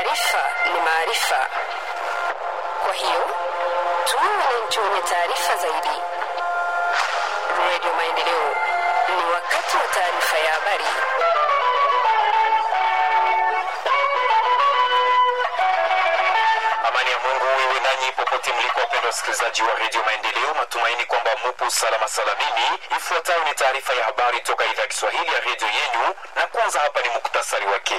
Taarifa ni maarifa, kwa hiyo tuwe wananchi wenye taarifa zaidi. Redio Maendeleo, ni wakati wa taarifa ya habari. Amani ya Mungu iwe nanyi popote mliko, wapendwa wasikilizaji wa redio Maendeleo. Matumaini kwamba mupo salama salamini. Ifuatayo ni taarifa ya habari toka idhaa ya Kiswahili ya redio yenyu, na kwanza hapa ni muktasari wake.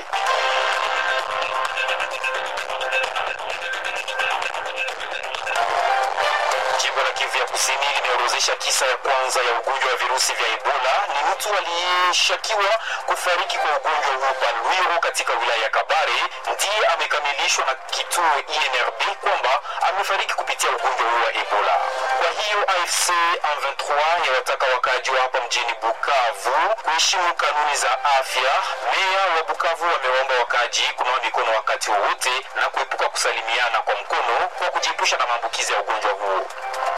Jimbo la Kivu ya Kusini limeorozesha kisa ya kwanza ya ugonjwa wa virusi vya Ebola. Ni mtu aliyeshakiwa kufariki kwa ugonjwa huo Palwiro katika wilaya ya Kabare, ndiye amekamilishwa na kituo INRB kwamba amefariki kupitia ugonjwa huo wa Ebola. Kwa hiyo AFC M23 yawataka wakaaji wa hapa mjini Bukavu kuheshimu kanuni za afya. Meya wa Bukavu wamewaomba wakaaji kunawa mikono wakati wowote na kuepuka kusalimiana kwa mkono kwa kujiepusha na maambukizi ya ugonjwa huo.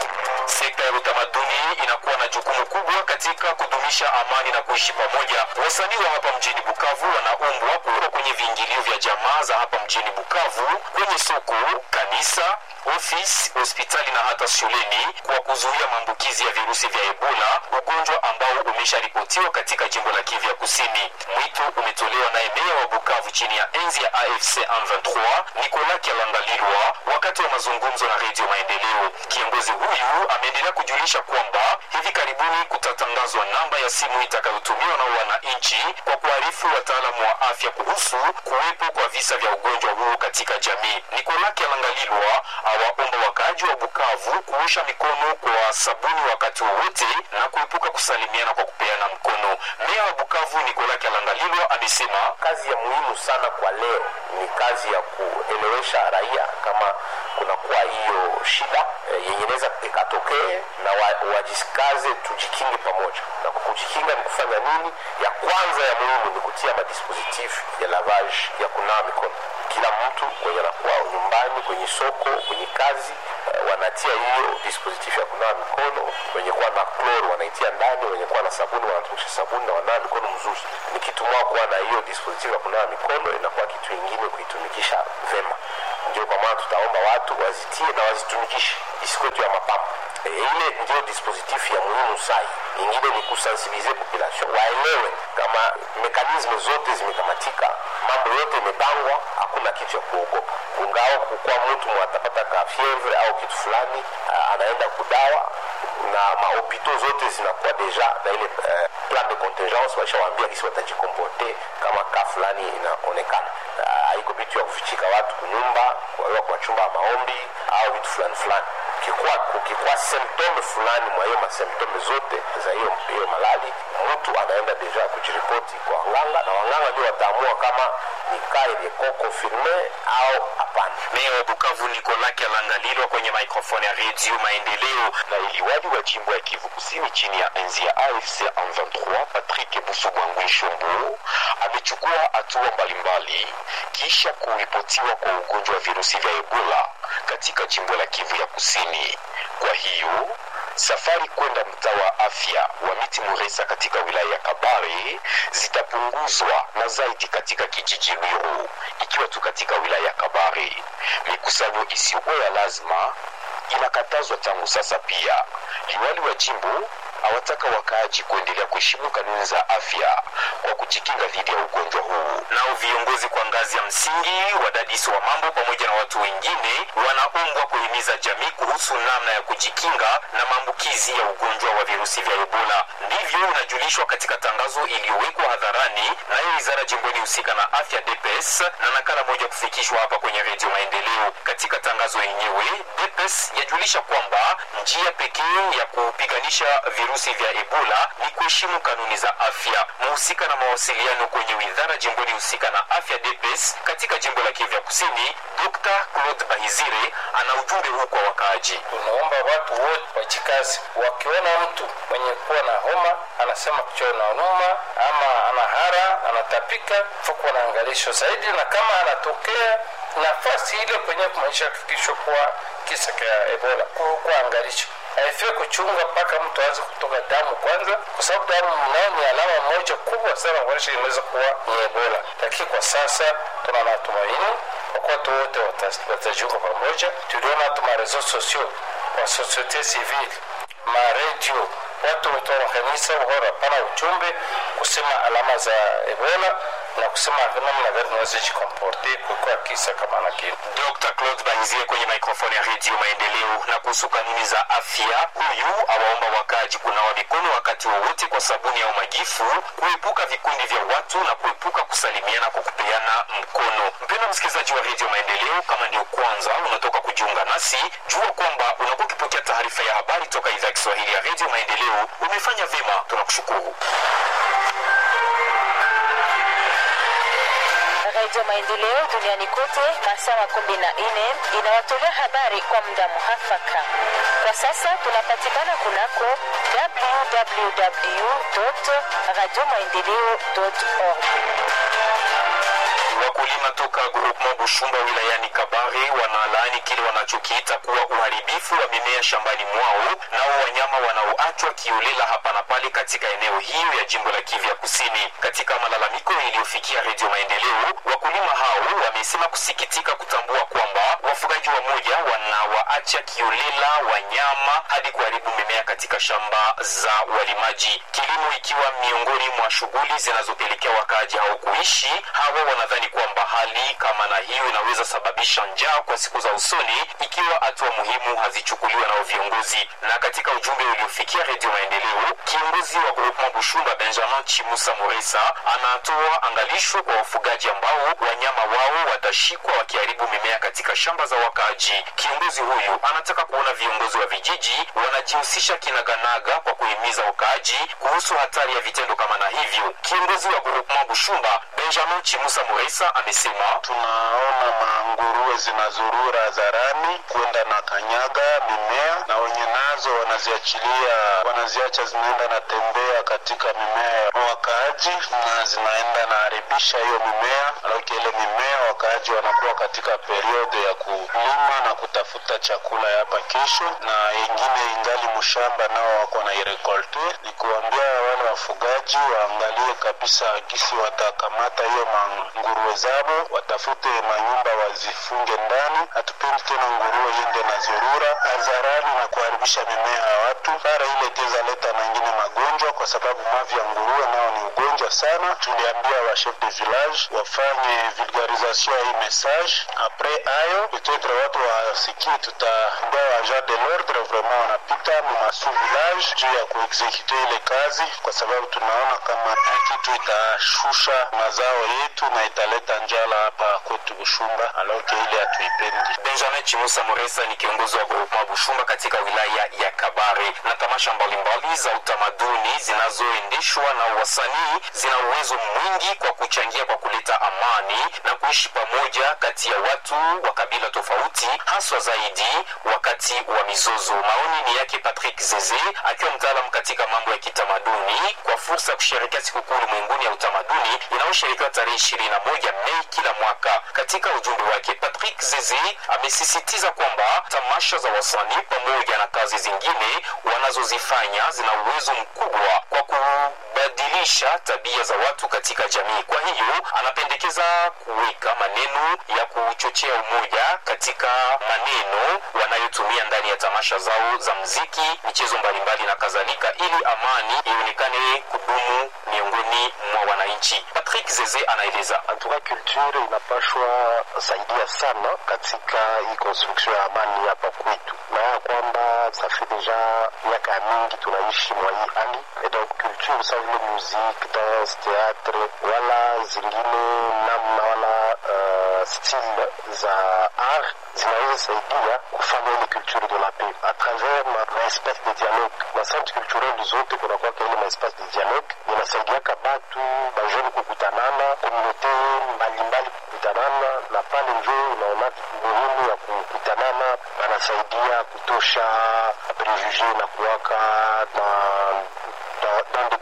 Sekta ya utamaduni inakuwa na jukumu kubwa katika kudumisha amani na kuishi pamoja. Wasanii wa hapa mjini Bukavu wanaombwa kuwa kwenye viingilio vya jamaa za hapa mjini Bukavu, kwenye soko, kanisa, ofisi, hospitali na hata shuleni kwa kuzuia maambukizi ya virusi vya Ebola, ugonjwa ambao umesharipotiwa katika jimbo la Kivu ya Kusini. Mwito umetolewa naye meya wa Bukavu chini ya enzi ya AFC M23 Nicolas Kyalangalilwa wakati wa mazungumzo na Redio Maendeleo. Kiongozi huyu ameendelea kujulisha kwamba hivi karibuni kutatangazwa namba ya simu itakayotumiwa na wananchi kwa kuarifu wataalamu wa afya kuhusu kuwepo kwa visa vya ugonjwa huo katika jamii. Nicolas Kyalangalilwa awaomba wakaaji wa Bukavu kuosha mikono kwa sabuni wakati wowote na kuepuka kusalimiana kwa kupeana mkono. Meya wa Bukavu Nicolas Kyalangalilwa amesema kazi ya muhimu sana kwa leo ni kazi ya kuelewesha raia kama kunakuwa hiyo shida e, yenye inaweza ikatokee na wa, wajikaze tujikinge pamoja. Na kwa kujikinga ni kufanya nini? Ya kwanza ya muhimu ni kutia madispositif ya lavage ya kunawa mikono. Kila mtu kwenye anakuwa nyumbani, kwenye soko, kwenye kazi e, wanatia hiyo dispositif ya kunawa mikono. Wenye kuwa na kloro wanaitia ndani, wenye kuwa na sabuni wanatumisha sabuni na wanawa mikono mzuri. Ni kitu mwa kuwa na hiyo dispositif ya kunawa mikono, inakuwa kitu ingine kuitumikisha vema ndio kwa maana tutaomba watu wazitie na wazitumikishe isikuwe tu ya mapambo. E, ile ndio dispositif ya muhimu sai. Ingine ni kusensibilize population waelewe kama mekanisme zote zimekamatika, mambo yote imepangwa, hakuna kitu ya kuogopa. Ungao kukuwa mtu mwatapata ka fievre au kitu fulani, anaenda kudawa na mahopito zote zinakuwa deja na ile uh, plan de contingence, waishawaambia kisi watajikomporte kama ka fulani inaonekana. Haiko uh, vitu ya kufichika watu kunyumba, kuwaiwa kwa chumba ya maombi au vitu fulani fulani. Kukikuwa, kukikuwa symptome fulani mwa hiyo masymptome zote za hiyo hiyo malali, mtu anaenda deja kujiripoti kwa wanganga, na wanganga ndio wataamua kama ni cas iliyeko confirme au hapana. Meya wa Bukavu Nicolas Kyalangalilwa kwenye maikrofoni ya Redio Maendeleo. Na iliwali wa jimbo ya Kivu Kusini chini ya enzi ya AFC M23 Patrick Busubwangwi Shombo amechukua hatua mbalimbali kisha kuripotiwa kwa ugonjwa wa virusi vya Ebola katika jimbo la Kivu ya Kusini. Kwa hiyo safari kwenda mtaa wa afya wa Miti Muresa katika wilaya ya Kabare zitapunguzwa na zaidi katika kijiji Lwiru, ikiwa tu katika wilaya ya Kabare. Mikusanyo isiyokuwa ya lazima inakatazwa tangu sasa. Pia liwali wa jimbo awataka wakaaji kuendelea kuheshimu kanuni za afya kwa kujikinga dhidi ya ugonjwa huu. Nao viongozi kwa ngazi ya msingi, wadadisi wa mambo pamoja na watu wengine wanaombwa kuhimiza jamii kuhusu namna ya kujikinga na maambukizi ya ugonjwa wa virusi vya Ebola. Ndivyo unajulishwa katika tangazo iliyowekwa hadharani nayo wizara jimboni husika na afya DPS na nakala moja kufikishwa hapa kwenye Redio Maendeleo. Katika tangazo yenyewe, DPS yajulisha kwamba njia pekee ya kupiganisha virusi vya Ebola ni kuheshimu kanuni za afya. Mhusika na mawasiliano kwenye wizara jimboni husika na afya DPS katika jimbo la Kivu Kusini, Dr. Claude Bahizire ana ujumbe huu kwa wakaaji. Tunaomba watu wote wajikazi, wakiona mtu mwenye kuwa na homa anasema kichwa inauma ama anahara anatapika, fuko na angalisho zaidi, na kama anatokea nafasi ile kwenye kumaisha kufikishwa kuwa kisa cha Ebola, kuwa angalisho haifai kuchunga mpaka mtu aanze kutoka damu kwanza, kwa sababu damu nayo ni alama moja kubwa sana kuonyesha inaweza kuwa ni Ebola. Lakini kwa sasa tuna matumaini wakwatu wote wata- watajiunga pamoja. Tuliona hata marezo sosio wa societe civile, maredio, watu wote wa makanisa wahora pana ujumbe kusema alama za Ebola na kusema namna gani tunaweza jikomporte kuko kisa kama na kile. Dr. Claude Banzie kwenye mikrofoni ya redio Maendeleo. Na kuhusu kanuni za afya, huyu awaomba wakaaji kunawa mikono wakati wowote kwa sabuni au majifu, kuepuka vikundi vya watu na kuepuka kusalimiana kwa kupeana mkono. Mpendwa msikilizaji wa redio Maendeleo, kama ndio kwanza unatoka kujiunga nasi, jua kwamba unakuwa ukipokea taarifa ya habari toka idhaa ya Kiswahili ya redio Maendeleo. Umefanya vyema, tunakushukuru. Radio Maendeleo duniani kote masaa makumi na nne inawatolea habari kwa muda muhafaka. Kwa sasa tunapatikana kunako www radio maendeleo org. Wakulima toka groupement Bushumba wilayani Kabare wanalaani kile wanachokiita kuwa uharibifu wa mimea shambani mwao nao wanyama wanaoachwa kiolela hapa na pale katika eneo hiyo ya jimbo la Kivu ya Kusini. Katika malalamiko iliyofikia Redio Maendeleo, wakulima hao wamesema kusikitika kutambua kwamba wafugaji wamoja wanawaacha kiolela wanyama hadi kuharibu mimea katika shamba za walimaji, kilimo ikiwa miongoni mwa shughuli zinazopelekea wakaaji hao kuishi. Hawa wanadhani kwamba hali kama na hiyo inaweza sababisha njaa kwa siku za usoni ikiwa hatua muhimu hazichukuliwa nao viongozi. Na katika ujumbe uliofikia Redio Maendeleo, kiongozi wa Groupement Bushumba Benjamin Chimusa Moresa anatoa angalisho kwa wafugaji ambao wanyama wao watashikwa wakiharibu mimea katika shamba za wakaaji. Kiongozi huyu anataka kuona viongozi wa vijiji wanajihusisha kinaganaga kwa kuhimiza wakaaji kuhusu hatari ya vitendo kama na hivyo. Kiongozi wa Groupement Bushumba Benjamin Chimusa Moresa amesema tunaona manguruwe zinazurura hadharani kwenda na kanyaga mimea na wenye nazo wanaziachilia wanaziacha zinaenda na tembea katika mimea ya wakaaji na zinaenda na haribisha hiyo mimea alafu ile mimea wakaaji wanakuwa katika periode ya kulima na kutafuta chakula ya hapa kesho na wengine ingali mshamba nao wako na irekolte ni kuambia wale wafugaji waangalie kabisa gisi watakamata hiyo manguruwe zabo watafute manyumba wazifunge ndani hatupendi tena nguruwe yende na zurura hadharani na kuharibisha mimea ya watu bara ile teza leta na ingine magonjwa kwa sababu mavi ya nguruwe nao ni ugonjwa sana tuliambia wa chef de village wafanye vulgarisation ya hii message apres ayo peut-être watu wasikie tutaambia wa agent de l'ordre vraiment wanapita mu masu village juu ya kuexekute ile kazi kwa sababu tunaona kama hii kitu itashusha mazao yetu na italeta njala hapa kwetu Bushumba, aloke ile hatuipendi. Benjamin Chimusa Moresa ni kiongozi wa groupement Bushumba katika wilaya ya Kabare. Na tamasha mbalimbali za utamaduni zinazoendeshwa na wasanii zina uwezo mwingi kwa kuchangia kwa kuleta amani na kuishi pamoja kati ya watu wa kabila tofauti, haswa zaidi wakati wa mizozo. Maoni ni yake Patrick Zeze akiwa mtaalamu katika mambo ya kitamaduni kwa fursa ya kusherehekea sikukuu ulimwenguni ya utamaduni inayosherekewa tarehe ishirini na moja Mei kila mwaka. Katika ujumbe wake, Patrick Zeze amesisitiza kwamba tamasha za wasanii pamoja na kazi zingine wanazozifanya zina uwezo mkubwa kwa kubadilisha tabia za watu katika jamii. Kwa hiyo anapendekeza kuweka maneno ya kuchochea umoja katika maneno wanayotumia ndani ya tamasha zao za mziki, michezo mbalimbali na kadhalika, ili amani ionekane kudumu miongoni mwa wananchi. Patrick Zeze anaeleza. antuka culture inapashwa saidia sana katika hii construction ya amani hapa kwetu, na ya kwamba safi deja miaka ya mingi tunaishi mwa hii hali et donc culture sa vile musique, danse, théâtre wala zingine namna wala uh, style za art zinaweza saidia kufanya ile culture de la paix à travers ma, ma espace de dialogue na centre culturel zote kunakwaka ile ma espace de dialogue inasaidiaka batu bajeni kukutanana komunote mbalimbali kukutanana na pale njo unaona muhimu ya kukutanana anasaidia kutosha prejuge na kuwaka na dans, dans des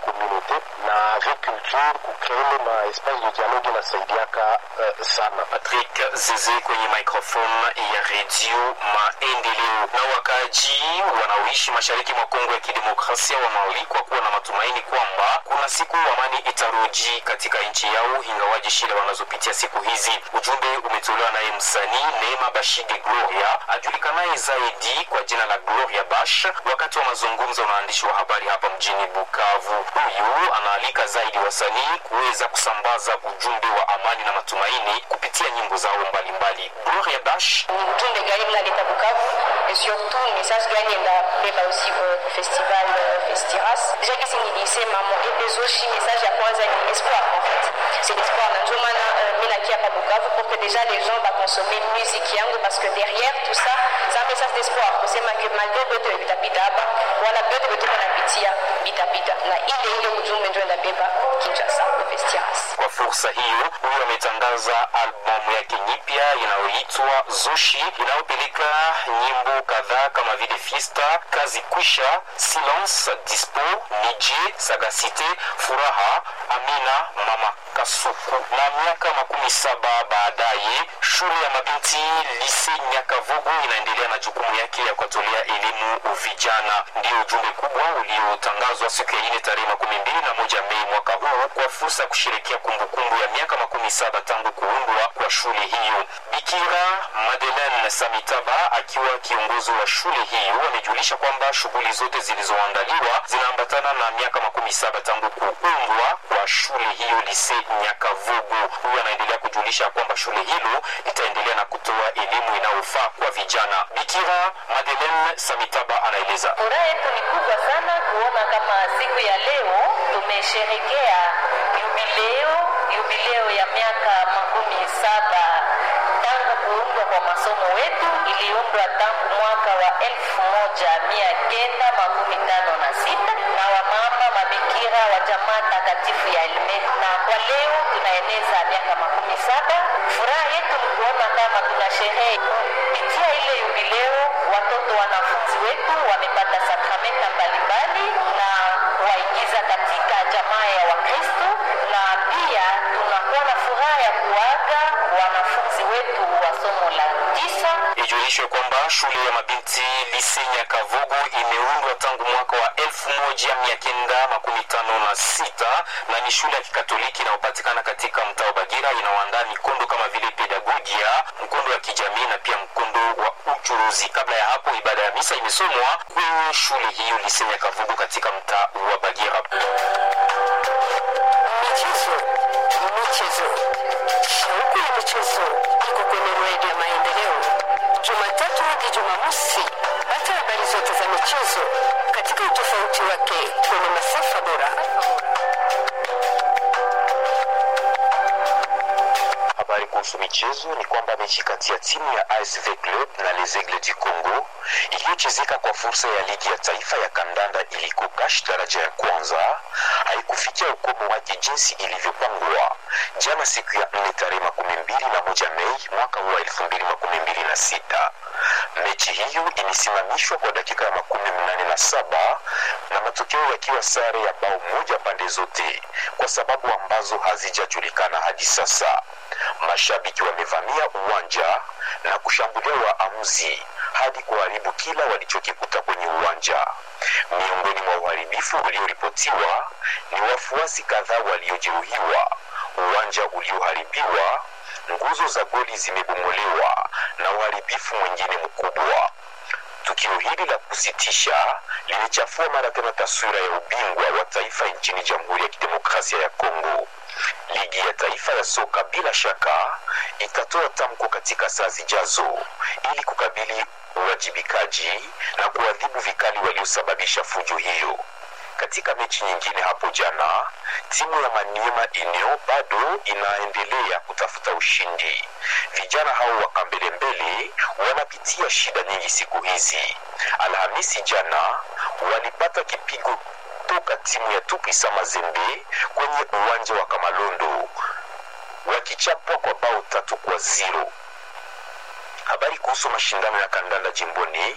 communauté na avec culture kucreele ma espace de dialogue inasaidiaka uh, sana Patrick Zeze kwenye microphone ya redio Maendeleo. Na wakaaji wanaoishi mashariki mwa Kongo ya Kidemokrasia wanaalikwa kuwa na matumaini kwamba kuna siku amani itarudi katika nchi yao, ingawaji shida wanazopitia siku hizi. Ujumbe umetolewa naye msanii Neema Bashige Gloria ajulikanaye zaidi kwa jina la Gloria Bash wakati wa mazungumzo na waandishi wa habari hapa mjini Bukavu. Huyu anaalika zaidi wasanii kuweza kusambaza ujumbe wa amani na matumaini kupitia nyimbo zao mbalimbali. Gloria Bash ni ujumbe gani mnaleta Bukavu et surtout message gani mnabeba aussi kwa festival uh, Festiras. Deja kisi nilisema mo epezoshi message ya kwanza ni espoir en fait. C'est l'espoir na ndio maana uh, mimi nakia hapa Bukavu pour que déjà les gens va consommer musique yangu parce que derrière tout ça c'est un message d'espoir kusema que malgré vyote vitapita hapa wala vyote vyote wanapitia vitapita na ile ile ujumbe ndio inabeba Kinshasa kwa Festiras. Kwa fursa hiyo, huyu ametangaza albamu yake nyipya inayoitwa Zoshi inayopeleka nyimbo kadhaa kama vile Fiesta, Kazi Kwisha, Silence, Dispo, Nije, Sagacite, Furaha, Amina, Mama Kasuku. Na miaka makumi saba baadaye, shule ya mabinti Lise Nyakavogo inaendelea na jukumu yake ya kuwatolea elimu vijana. Ndio ujumbe kubwa uliotangazwa siku ya ine tarehe makumi mbili na moja Mei mwaka huu kwa fursa ya kusherekea kumbukumbu ya miaka makumi saba tangu kuundwa kwa shule hiyo. Bikira Madeleine Samitaba akiwa kiongozi wa shule hiyo amejulisha kwamba shughuli zote zilizoandaliwa zinaambatana na miaka makumi saba tangu kuundwa kwa shule hiyo Lise Nyakavugu. Huyu anaendelea kujulisha kwamba shule hilo litaendelea na kutoa elimu inayofaa kwa vijana. Bikira Madeleine Samitaba anaeleza. Furaha yetu ni kubwa sana kuona kama siku ya leo tumesherekea jubileo, jubileo ya miaka makumi saba tangu kuundwa kwa masomo wetu. Iliundwa tangu mwaka wa elfu moja mia kenda makumi tano na sita na wamama mabikira wa jamaa takatifu ya Elmet, na kwa leo tunaeneza miaka makumi saba. Furaha yetu ni kuona kama tuna sherehe kupitia ile jubileo, watoto wanafunzi wetu wamepata sakramenta mbalimbali na kuwaingiza katika jamaa ya Wakristo, na pia tunakuwa na furaha ya kuaga wanafunzi wetu wa somo la tisa. Ijulishwe kwamba shule ya mabinti Lise Nyakavogo imeundwa tangu mwaka wa elfu moja mia kenda makumi tano na sita na ni shule ya kikatoliki inayopatikana katika mtaa wa Bagira. Inaoandaa mikondo kama vile pedagogia, mkondo wa kijamii na pia mkondo wa uchuruzi. Kabla ya hapo, ibada ya misa imesomwa kwenye shule hiyo Lise Nyakavogo katika mtaa wa Bagira. Michezo, michezo, shauku ya michezo iko kwenye redio ya Maendeleo, Jumatatu hadi Jumamosi. Pata habari zote za michezo katika utofauti wake kwenye masafa bora. Habari kuhusu michezo ni kwamba mechi kati ya timu ya ASV Club na Les Aigles du Congo iliyochezeka kwa fursa ya ligi ya taifa ya kandanda iliko kash daraja ya kwanza haikufikia ukomo wake jinsi ilivyopangwa jana siku ya nne tarehe makumi mbili na moja Mei mwaka huu wa elfu mbili makumi mbili na sita. Mechi hiyo ilisimamishwa kwa dakika ya makumi mnane na saba na matokeo yakiwa sare ya bao moja pande zote kwa sababu ambazo hazijajulikana hadi sasa. Mashabiki wamevamia uwanja na kushambulia waamuzi hadi kuharibu kila walichokikuta kwenye uwanja. Miongoni mwa uharibifu ulioripotiwa ni wafuasi kadhaa waliojeruhiwa, uwanja ulioharibiwa, nguzo za goli zimebomolewa na uharibifu mwingine mkubwa. Tukio hili la kusitisha limechafua mara tena taswira ya ubingwa wa taifa nchini Jamhuri ya Kidemokrasia ya Kongo. Ligi ya taifa ya soka bila shaka itatoa tamko katika saa zijazo ili kukabili uwajibikaji na kuadhibu vikali waliosababisha fujo hiyo. Katika mechi nyingine hapo jana, timu ya Maniema Union bado inaendelea kutafuta ushindi. Vijana hao wa Kambelembele wanapitia shida nyingi siku hizi. Alhamisi jana walipata kipigo toka timu ya Tupisa Mazembe kwenye uwanja wa Kamalondo wakichapwa kwa bao tatu kwa ziro. Habari kuhusu mashindano ya kandanda jimboni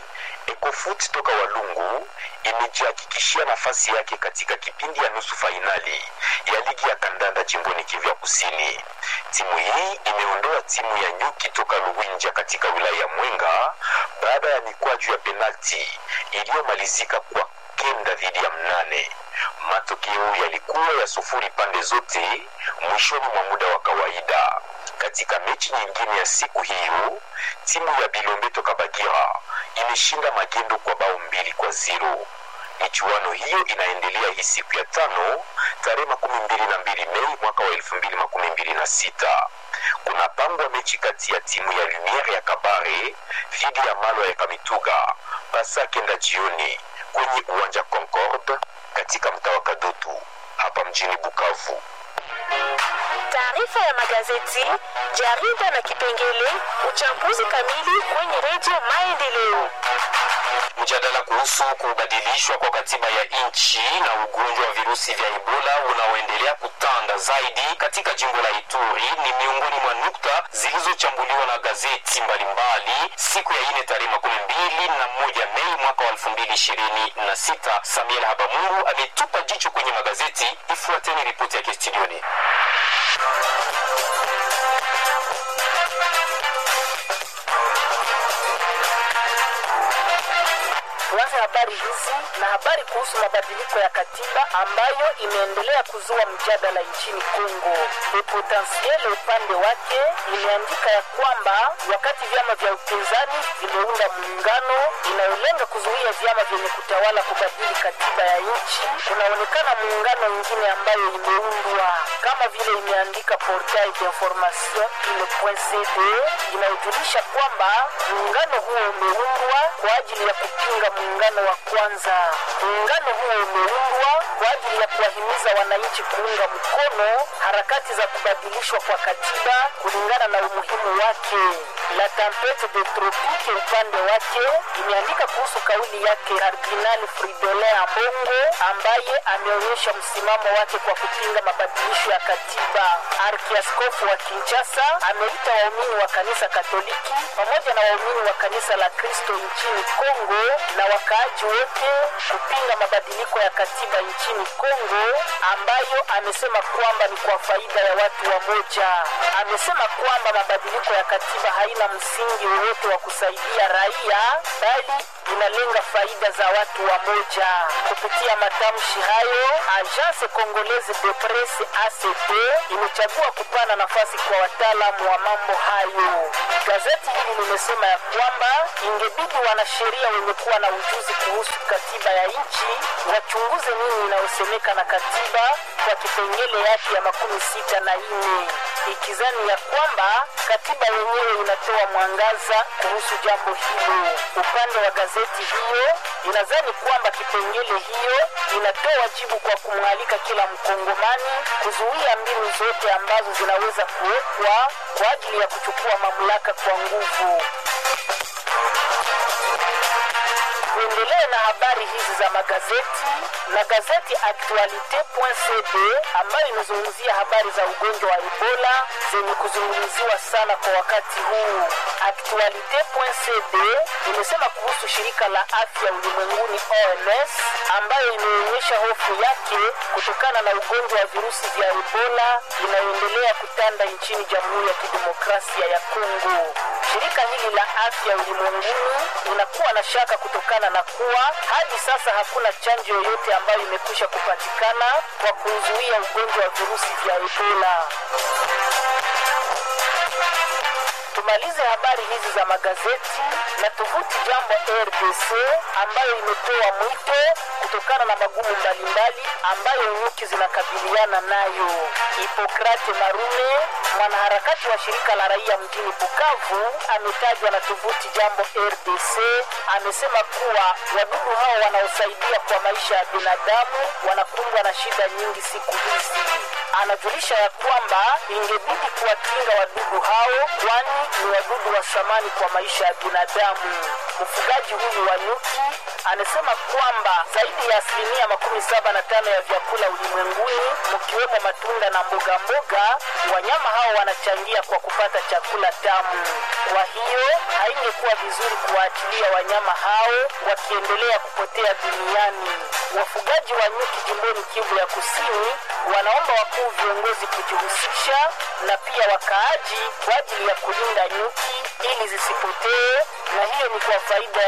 Ecofoot toka Walungu imejihakikishia nafasi yake katika kipindi ya nusu fainali ya ligi ya kandanda jimboni Kivu ya Kusini. Timu hii imeondoa timu ya Nyuki toka Luwinja katika wilaya ya Mwenga baada ya mikwaju ya penalti iliyomalizika kwa kenda dhidi ya mnane. Matokeo yalikuwa ya sufuri pande zote mwishoni mwa muda wa kawaida. Katika mechi nyingine ya siku hiyo, timu ya Bilombe toka Bagira imeshinda Magendo kwa bao mbili kwa zero. Michuano hiyo inaendelea hii siku ya tano tarehe makumi mbili na mbili Mei mwaka wa elfu mbili makumi mbili na sita. Kuna pangwa mechi kati ya timu ya Lumiere ya Kabare dhidi ya Malwa ya Kamituga pasa kenda jioni kwenye uwanja Concorde katika mtaa wa Kadutu hapa mjini Bukavu. Taarifa ya magazeti, jarida na kipengele uchambuzi kamili kwenye redio Maendeleo. Mjadala kuhusu kubadilishwa kwa katiba ya nchi na ugonjwa wa virusi vya Ebola unaoendelea kutanda zaidi katika jimbo la Ituri ni miongoni mwa nukta zilizochambuliwa na gazeti mbalimbali siku ya ine tarehe makumi mbili na moja Mei mwaka wa elfu mbili ishirini na sita. Samuel Habamungu ametupa jicho kwenye magazeti. Ifuateni ripoti yake studioni. Tuanze habari hizi na habari kuhusu mabadiliko ya katiba ambayo imeendelea kuzua mjadala nchini Kongo. Le Potentiel upande wake imeandika ya kwamba wakati vyama vya upinzani vimeunda muungano inayolenga kuzuia vyama vyenye kutawala kubadili katiba ya nchi, kunaonekana muungano mwingine ambayo imeundwa kama vile imeandika Portail d'information ile.cd inayojulisha kwamba muungano huo umeundwa kwa ajili ya kupinga muungano wa kwanza. Muungano huo umeundwa kwa ajili ya kuwahimiza wananchi kuunga mkono harakati za kubadilishwa kwa katiba kulingana na umuhimu wake. La Tempete de Tropique upande wake imeandika kuhusu kauli yake Kardinali Fridolin Ambongo ambaye ameonyesha msimamo wake kwa kupinga mabadilisho ya katiba. Arkiaskofu wa Kinshasa ameita waumini wa kanisa Katoliki pamoja na waumini wa kanisa la Kristo nchini Kongo na wakaaji wote kupinga mabadiliko ya katiba nchini Kongo ambayo amesema kwamba ni kwa faida ya watu wa moja. Amesema kwamba mabadiliko ya katiba haina msingi wowote wa kusaidia raia bali inalenga faida za watu wa moja. Kupitia matamshi hayo, Agence Congolaise de Presse ACP imechagua kupana nafasi kwa wataalamu wa mambo hayo. Gazeti hili limesema ya kwamba ingebidi wanasheria wenye kuwa na ujuzi kuhusu katiba ya nchi wachunguze nini inayosemeka na katiba kwa kipengele yake ya makumi sita na nne ikizani ya kwamba katiba yenyewe inatoa mwangaza kuhusu jambo hilo. Upande wa gazeti hiyo inazani kwamba kipengele hiyo inatoa jibu kwa kumwalika kila mkongomani kuzuia mbinu zote ambazo zinaweza kuwekwa kwa ajili ya kuchukua mamlaka kwa nguvu. Tuendelee na habari hizi za magazeti na gazeti Actualite.cd ambayo imezungumzia habari za ugonjwa wa Ebola zenye kuzungumziwa sana kwa wakati huu. Actualite.cd imesema kuhusu shirika la afya ulimwenguni OMS ambayo imeonyesha hofu yake kutokana na ugonjwa wa virusi vya Ebola inayoendelea kutanda nchini Jamhuri ya Kidemokrasia ya Kongo. Shirika hili la afya ulimwenguni linakuwa na shaka kutokana na kuwa hadi sasa hakuna chanjo yoyote ambayo imekwisha kupatikana kwa kuzuia ugonjwa wa virusi vya Ebola. Tumalize habari hizi za magazeti na tovuti Jambo RDC ambayo imetoa mwito kutokana na magumu mbalimbali ambayo nyuki zinakabiliana nayo. Hipokrate Marume, mwanaharakati wa shirika la raia mjini Bukavu, ametajwa na tovuti Jambo RDC, amesema kuwa wadudu hao wanaosaidia kwa maisha ya binadamu wanakumbwa na shida nyingi siku hizi. Anajulisha ya kwamba ingebidi kuwakinga wadudu hao, kwani ni wadudu wa thamani kwa maisha ya binadamu. Mfugaji huyu wa nyuki anasema kwamba zaidi ya asilimia makumi saba na tano ya vyakula ulimwenguni mkiwemo matunda na mboga mboga, wanyama hao wanachangia kwa kupata chakula tamu. Kwa hiyo haingekuwa vizuri kuwaachilia wanyama hao wakiendelea kupotea duniani. Wafugaji wa nyuki jimboni Kivu ya Kusini wanaomba wakuu viongozi kujihusisha na pia wakaaji kwa ajili ya kulinda nyuki ili zisipotee, na hiyo ni kwa faida ya